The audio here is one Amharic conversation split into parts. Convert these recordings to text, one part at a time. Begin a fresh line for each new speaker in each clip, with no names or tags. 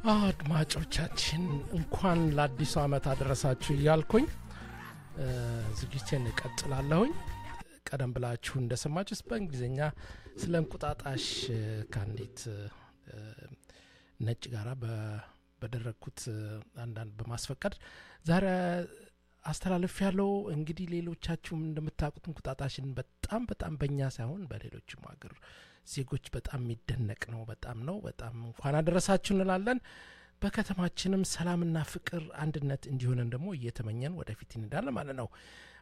አድማጮቻችን እንኳን ለአዲሱ ዓመት አደረሳችሁ እያልኩኝ ዝግጅቴን እቀጥላለሁኝ። ቀደም ብላችሁ እንደሰማችሁት በእንግሊዝኛ ስለ እንቁጣጣሽ ከአንዲት ነጭ ጋራ በደረግኩት አንዳንድ በማስፈቀድ ዛሬ አስተላለፍ ያለው እንግዲህ ሌሎቻችሁም እንደምታውቁት እንቁጣጣሽን በጣም በጣም በእኛ ሳይሆን በሌሎችም ሀገር ዜጎች በጣም የሚደነቅ ነው። በጣም ነው። በጣም እንኳን አደረሳችሁ እንላለን። በከተማችንም ሰላምና ፍቅር፣ አንድነት እንዲሆንን ደግሞ እየተመኘን ወደፊት እንሄዳለን ማለት ነው።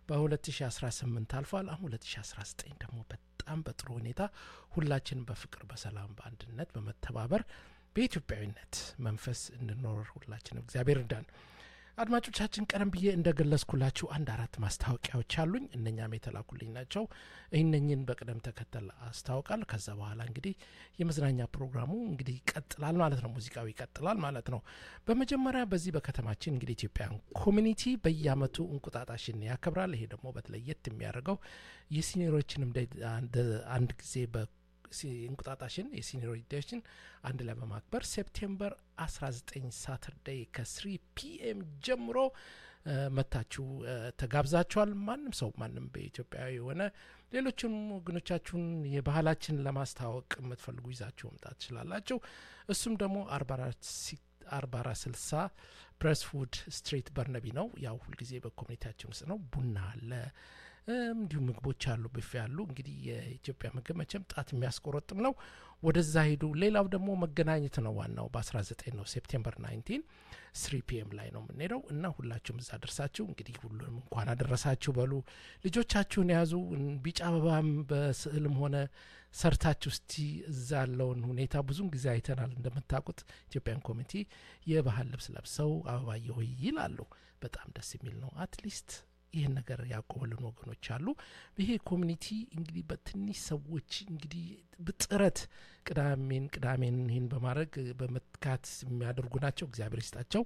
በ2018 አልፏል። አሁን 2019 ደግሞ በጣም በጥሩ ሁኔታ ሁላችንም በፍቅር፣ በሰላም፣ በአንድነት፣ በመተባበር በኢትዮጵያዊነት መንፈስ እንድኖር ሁላችንም እግዚአብሔር እርዳን። አድማጮቻችን ቀደም ብዬ እንደገለጽኩላችሁ አንድ አራት ማስታወቂያዎች አሉኝ። እነኛም የተላኩልኝ ናቸው። እነኝን በቅደም ተከተል አስታውቃል። ከዛ በኋላ እንግዲህ የመዝናኛ ፕሮግራሙ እንግዲህ ይቀጥላል ማለት ነው። ሙዚቃው ይቀጥላል ማለት ነው። በመጀመሪያ በዚህ በከተማችን እንግዲህ ኢትዮጵያን ኮሚኒቲ በየአመቱ እንቁጣጣሽን ያከብራል። ይሄ ደግሞ በተለየት የሚያደርገው የሲኒሮችንም አንድ ጊዜ በ እንቁጣጣሽን የሲኒየር ዴሽን አንድ ላይ በማክበር ሴፕቴምበር 19 ሳተርዴይ ከስሪ ፒኤም ጀምሮ መታችሁ ተጋብዛችኋል። ማንም ሰው ማንም በኢትዮጵያዊ የሆነ ሌሎችም ወገኖቻችሁን የባህላችን ለማስተዋወቅ የምትፈልጉ ይዛችሁ መምጣት ትችላላችሁ። እሱም ደግሞ አርባ አራት ስልሳ ብሬስፉድ ስትሬት በርነቢ ነው። ያው ሁልጊዜ በኮሚኒቲያችን ውስጥ ነው። ቡና አለ እንዲሁም ምግቦች አሉ፣ ብፌ አሉ። እንግዲህ የኢትዮጵያ ምግብ መቼም ጣት የሚያስቆረጥም ነው። ወደዛ ሄዱ። ሌላው ደግሞ መገናኘት ነው። ዋናው በ19 ነው ሴፕቴምበር 19 ስሪ ፒኤም ላይ ነው የምንሄደው እና ሁላችሁም እዛ ደርሳችሁ እንግዲህ ሁሉንም እንኳን አደረሳችሁ በሉ። ልጆቻችሁን የያዙ ቢጫ አበባም በስዕልም ሆነ ሰርታችሁ እስቲ እዛ ያለውን ሁኔታ ብዙን ጊዜ አይተናል። እንደምታውቁት ኢትዮጵያን ኮሚኒቲ የባህል ልብስ ለብሰው አበባየ ሆይ ይላሉ። በጣም ደስ የሚል ነው። አትሊስት ይህን ነገር ያቆበልን ወገኖች አሉ። ይሄ ኮሚኒቲ እንግዲህ በትንሽ ሰዎች እንግዲህ ጥረት ቅዳሜን ቅዳሜን ይህን በማድረግ በመትካት የሚያደርጉ ናቸው። እግዚአብሔር ይስጣቸው።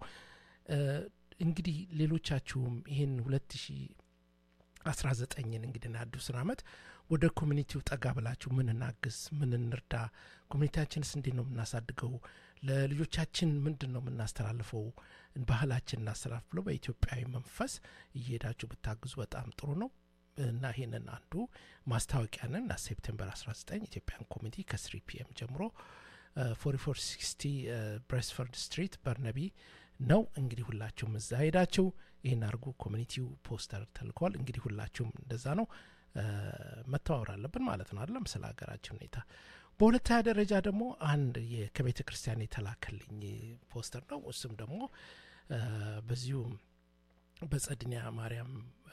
እንግዲህ ሌሎቻችሁም ይህን ሁለት ሺ አስራ ዘጠኝን እንግዲህ አዲሱን አመት ወደ ኮሚኒቲው ጠጋ ብላችሁ ምን እናግዝ፣ ምን እንርዳ፣ ኮሚኒቲያችንስ እንዴት ነው የምናሳድገው፣ ለልጆቻችን ምንድን ነው የምናስተላልፈው፣ ባህላችን እናስተላልፍ ብሎ በኢትዮጵያዊ መንፈስ እየሄዳችሁ ብታግዙ በጣም ጥሩ ነው እና ይህንን አንዱ ማስታወቂያንን ና ሴፕቴምበር 19 ኢትዮጵያን ኮሚኒቲ ከስሪ ፒኤም ጀምሮ ፎሪ ፎር ሲክስቲ ብሬስፈርድ ስትሪት በርነቢ ነው። እንግዲህ ሁላችሁም እዛ ሄዳችሁ ይህን አድርጉ። ኮሚኒቲው ፖስተር ተልኳል። እንግዲህ ሁላችሁም እንደዛ ነው መተዋወር አለብን ማለት ነው አይደለም፣ ስለ ሀገራችን ሁኔታ። በሁለተኛ ደረጃ ደግሞ አንድ ከቤተ ክርስቲያን የተላከልኝ ፖስተር ነው። እሱም ደግሞ በዚሁ በጸድኒያ ማርያም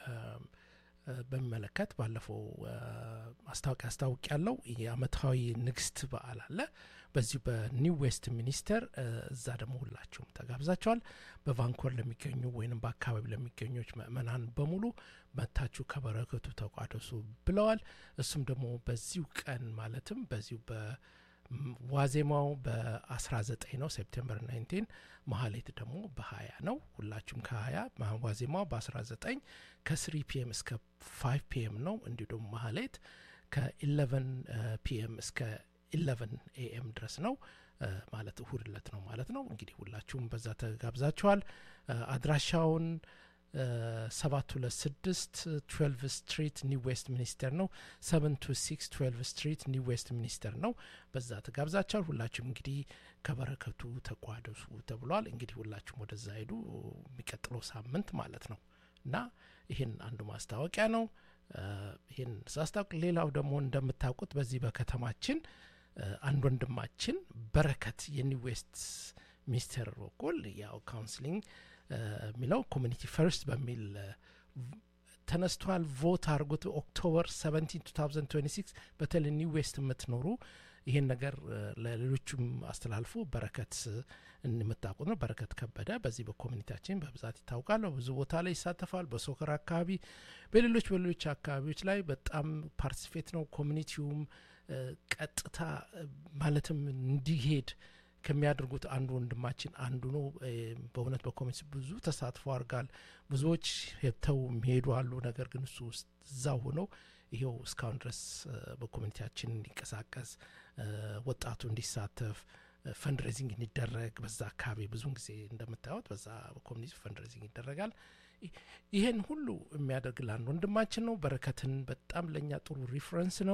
በሚመለከት ባለፈው ማስታወቂያ አስታውቅ ያለው የአመታዊ ንግስት በዓል አለ በዚሁ በኒው ዌስት ሚኒስተር እዛ ደግሞ ሁላችሁም ተጋብዛቸዋል። በቫንኮር ለሚገኙ ወይም በአካባቢ ለሚገኙች ምእመናን በሙሉ መታችሁ ከበረከቱ ተቋደሱ ብለዋል። እሱም ደግሞ በዚሁ ቀን ማለትም በዚሁ በዋዜማው በ19 ነው ሴፕቴምበር 19 መሀሌት ደግሞ በ20 ነው። ሁላችሁም ከ20 ዋዜማው በ19 ከስሪ ፒኤም እስከ 5 ፒኤም ነው። እንዲሁ ደግሞ መሀሌት ከ11 ፒኤም እስከ 11 ኤኤም ድረስ ነው ማለት እሁድ ለት ነው ማለት ነው። እንግዲህ ሁላችሁም በዛ ተጋብዛችኋል። አድራሻውን ሰባት ሁለት ስድስት ትዌልቭ ስትሪት ኒው ዌስት ሚኒስተር ነው። ሰቨን ቱ ሲክስ ትዌልቭ ስትሪት ኒው ዌስት ሚኒስተር ነው። በዛ ተጋብዛችኋል። ሁላችሁም እንግዲህ ከበረከቱ ተቋደሱ ተብሏል። እንግዲህ ሁላችሁም ወደዛ ሄዱ የሚቀጥለው ሳምንት ማለት ነው እና ይህን አንዱ ማስታወቂያ ነው። ይህን ሳስታውቅ ሌላው ደግሞ እንደምታውቁት በዚህ በከተማችን አንድ ወንድማችን በረከት የኒው ዌስት ሚኒስቴር በኩል ያው ካውንስሊንግ የሚለው ኮሚኒቲ ፈርስት በሚል ተነስቷል። ቮት አድርጎት ኦክቶበር 17 2026 በተለይ ኒው ዌስት የምትኖሩ ይሄን ነገር ለሌሎቹም አስተላልፎ በረከት የምታውቁት ነው። በረከት ከበደ በዚህ በኮሚኒቲያችን በብዛት ይታወቃል። ብዙ ቦታ ላይ ይሳተፋል። በሶከር አካባቢ፣ በሌሎች በሌሎች አካባቢዎች ላይ በጣም ፓርቲሲፔት ነው። ኮሚኒቲውም ቀጥታ ማለትም እንዲሄድ ከሚያደርጉት አንዱ ወንድማችን አንዱ ነው። በእውነት በኮሚኒቲ ብዙ ተሳትፎ አድርጋል። ብዙዎች ሄብተው የሚሄዱ አሉ። ነገር ግን እሱ ውስጥ እዛው ሆነው ይሄው እስካሁን ድረስ በኮሚኒቲያችን እንዲንቀሳቀስ ወጣቱ እንዲሳተፍ ፈንድሬዚንግ እንዲደረግ በዛ አካባቢ ብዙን ጊዜ እንደምታዩት በዛ ኮሚኒቲ ፈንድሬዚንግ ይደረጋል። ይሄን ሁሉ የሚያደርግ ለአንድ ወንድማችን ነው። በረከትን በጣም ለእኛ ጥሩ ሪፍረንስ ነው።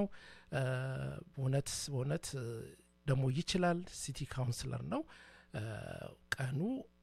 እውነት በእውነት ደግሞ ይችላል። ሲቲ ካውንስለር ነው። ቀኑ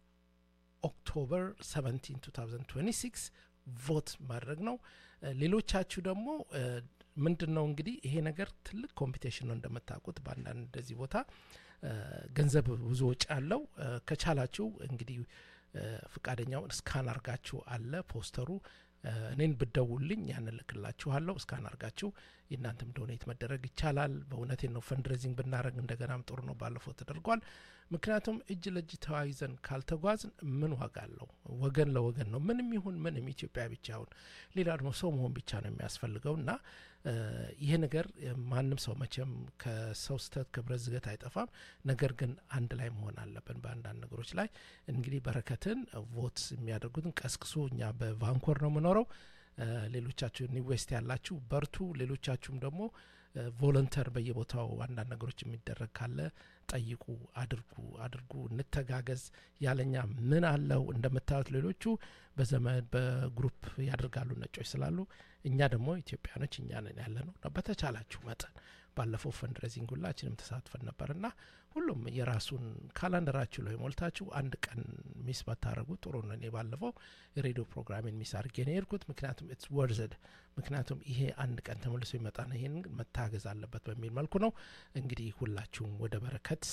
ኦክቶበር 17 2026 ቮት ማድረግ ነው። ሌሎቻችሁ ደግሞ ምንድን ነው እንግዲህ ይሄ ነገር ትልቅ ኮምፒቴሽን ነው እንደምታውቁት በአንዳንድ እንደዚህ ቦታ ገንዘብ ብዙ ወጪ አለው። ከቻላችሁ እንግዲህ ፍቃደኛውን እስካን አርጋችሁ አለ ፖስተሩ እኔን ብደውልኝ ያን እልክላችኋለሁ። እስካን አርጋችሁ የእናንተም ዶኔት መደረግ ይቻላል። በእውነቴ ነው። ፈንድሬዚንግ ብናደረግ እንደገናም ጥሩ ነው። ባለፈው ተደርጓል። ምክንያቱም እጅ ለእጅ ተያይዘን ካልተጓዝን ምን ዋጋ አለው? ወገን ለወገን ነው። ምንም ይሁን ምንም ኢትዮጵያ ብቻ ይሁን ሌላ ደግሞ ሰው መሆን ብቻ ነው የሚያስፈልገው እና ይሄ ነገር ማንም ሰው መቼም ከሰው ስተት ክብረት ዝገት አይጠፋም። ነገር ግን አንድ ላይ መሆን አለብን በአንዳንድ ነገሮች ላይ እንግዲህ በረከትን ቮት የሚያደርጉትን ቀስቅሶ እኛ በቫንኮር ነው የምኖረው። ሌሎቻችሁ ኒው ዌስት ያላችሁ በርቱ። ሌሎቻችሁም ደግሞ ቮለንተር በየቦታው አንዳንድ ነገሮች የሚደረግ ካለ ጠይቁ፣ አድርጉ አድርጉ፣ እንተጋገዝ። ያለኛ ምን አለው እንደምታዩት ሌሎቹ በዘመድ በግሩፕ ያደርጋሉ ነጮች ስላሉ፣ እኛ ደግሞ ኢትዮጵያኖች እኛ ነን ያለ ነው። በተቻላችሁ መጠን ባለፈው ፈንድሬዚንግ ሁላችንም ተሳትፈን ነበርና ሁሉም የራሱን ካላንደራችሁ ላይ ሞልታችሁ አንድ ቀን ሚስ ባታደረጉ ጥሩ ነው። እኔ ባለፈው የሬዲዮ ፕሮግራሜን ሚስ አድርጌ ነው የሄድኩት። ምክንያቱም ኢትስ ወርዝድ ምክንያቱም ይሄ አንድ ቀን ተመልሶ ይመጣ ነው። ይሄን መታገዝ አለበት በሚል መልኩ ነው እንግዲህ ሁላችሁም ወደ በረከት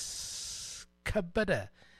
ከበደ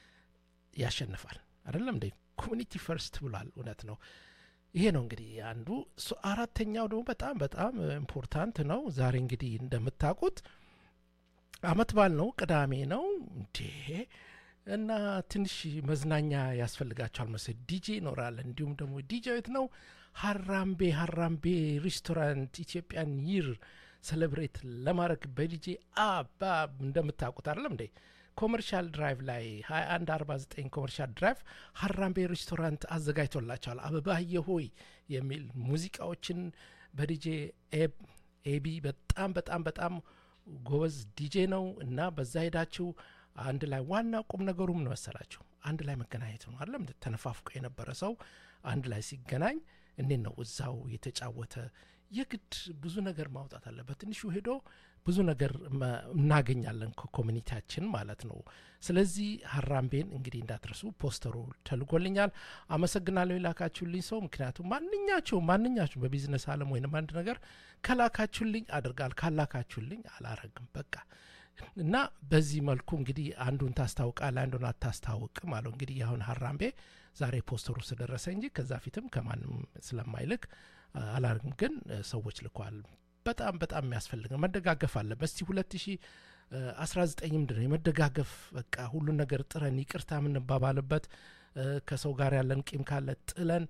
ያሸንፋል አይደለም እንደ ኮሚኒቲ ፈርስት ብሏል። እውነት ነው። ይሄ ነው እንግዲህ አንዱ። አራተኛው ደግሞ በጣም በጣም ኢምፖርታንት ነው። ዛሬ እንግዲህ እንደምታውቁት አመት በዓል ነው፣ ቅዳሜ ነው እንዴ እና ትንሽ መዝናኛ ያስፈልጋቸዋል መሰለኝ። ዲጄ ይኖራል። እንዲሁም ደግሞ ዲጄ ቤት ነው ሀራምቤ ሀራምቤ ሬስቶራንት ኢትዮጵያን ይር ሴሌብሬት ለማድረግ በዲጄ አባ እንደምታውቁት አይደለም እንዴ ኮመርሻል ድራይቭ ላይ 2149 ኮመርሻል ድራይቭ ሀራምቤ ሬስቶራንት አዘጋጅቶላቸዋል። አበባየ ሆይ የሚል ሙዚቃዎችን በዲጄ ኤቢ በጣም በጣም በጣም ጎበዝ ዲጄ ነው እና በዛ ሄዳችሁ አንድ ላይ ዋና ቁም ነገሩ ምን መሰላችሁ? አንድ ላይ መገናኘት ነው አለም ተነፋፍቆ የነበረ ሰው አንድ ላይ ሲገናኝ እንዴት ነው እዛው የተጫወተ የግድ ብዙ ነገር ማውጣት አለ። በትንሹ ሄዶ ብዙ ነገር እናገኛለን ከኮሚኒቲያችን ማለት ነው። ስለዚህ ሀራምቤን እንግዲህ እንዳትረሱ። ፖስተሩ ተልጎልኛል። አመሰግናለሁ የላካችሁልኝ ሰው። ምክንያቱም ማንኛችሁም ማንኛችሁም በቢዝነስ አለም ወይንም አንድ ነገር ከላካችሁልኝ አድርጋል፣ ካላካችሁልኝ አላረግም በቃ እና በዚህ መልኩ እንግዲህ አንዱን ታስታውቃል፣ አንዱን አታስታውቅም አለው። እንግዲህ አሁን ሀራምቤ ዛሬ ፖስተሩ ስለደረሰ እንጂ ከዛ ፊትም ከማንም ስለማይልክ አላርግም፣ ግን ሰዎች ልኳል። በጣም በጣም የሚያስፈልግ ነው። መደጋገፍ አለበት። እስቲ ሁለት ሺ አስራ ዘጠኝ ምንድን ነው የመደጋገፍ በቃ ሁሉን ነገር ጥረን ይቅርታ የምንባባልበት ከሰው ጋር ያለን ቂም ካለ ጥለን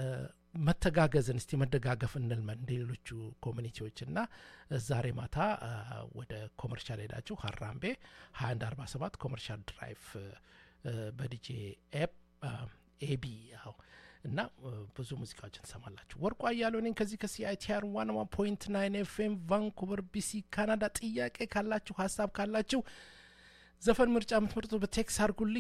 መተጋገዝን እስቲ መደጋገፍ እንልመን እንደ ሌሎቹ ኮሚኒቲዎች እና ዛሬ ማታ ወደ ኮመርሻል ሄዳችሁ ሀራምቤ 2147 ኮመርሻል ድራይቭ በዲጄ ኤፕ ኤቢ ያው እና ብዙ ሙዚቃዎችን ትሰማላችሁ። ወርቁ አያሌው ነኝ ከዚህ ከሲአይቲአር ዋን ዋን ፖይንት ናይን ኤፍኤም ቫንኩቨር ቢሲ ካናዳ። ጥያቄ ካላችሁ ሀሳብ ካላችሁ ዘፈን ምርጫ የምትመርጡት በቴክስ አድርጉልኝ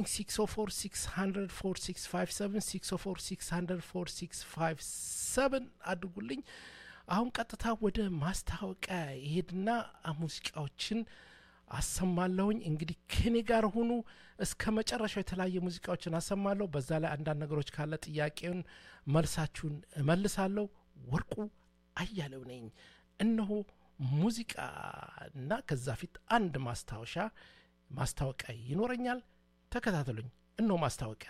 604 አድርጉልኝ። አሁን ቀጥታ ወደ ማስታወቂያ ይሄድና ሙዚቃዎችን አሰማለሁኝ። እንግዲህ ከኔ ጋር ሁኑ እስከ መጨረሻው። የተለያየ ሙዚቃዎችን አሰማለሁ። በዛ ላይ አንዳንድ ነገሮች ካለ ጥያቄውን መልሳችሁን እመልሳለሁ። ወርቁ አያሌው ነኝ። እነሆ ሙዚቃ እና ከዛ ፊት አንድ ማስታወሻ ማስታወቂያ ይኖረኛል። ተከታተሉኝ። እነሆ ማስታወቂያ።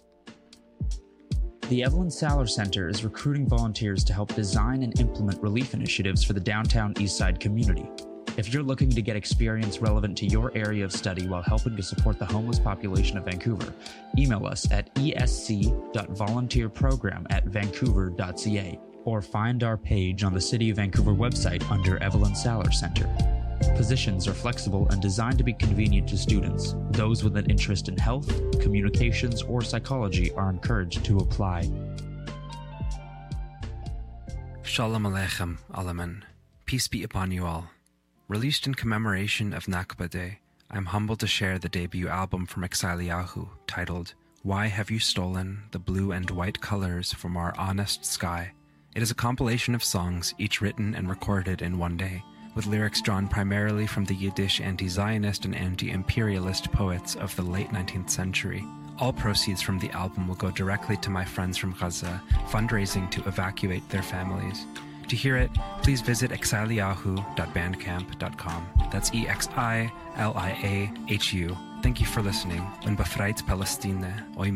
The Evelyn Saller Center is recruiting volunteers to help design and implement relief initiatives for the downtown Eastside community. If you're looking to get experience relevant to your area of study while helping to support the homeless population of Vancouver, email us at esc.volunteerprogram at vancouver.ca or find our page on the City of Vancouver website under Evelyn Saller Center. Positions are flexible and designed to be convenient to students. Those with an interest in health, communications, or psychology are encouraged to apply.
Shalom Aleichem, Alaman. Peace be upon you all. Released in commemoration of Nakba Day, I'm humbled to share the debut album from Exiliahu titled Why Have You Stolen the Blue and White Colors from Our Honest Sky? It is a compilation of songs, each written and recorded in one day, with lyrics drawn primarily from the Yiddish anti Zionist and anti imperialist poets of the late 19th century. All proceeds from the album will go directly to my friends from Gaza, fundraising to evacuate their families. To hear it, please visit exiliahu.bandcamp.com. That's E X I L I A H U. Thank you for listening. Und befreit Palestine. Oi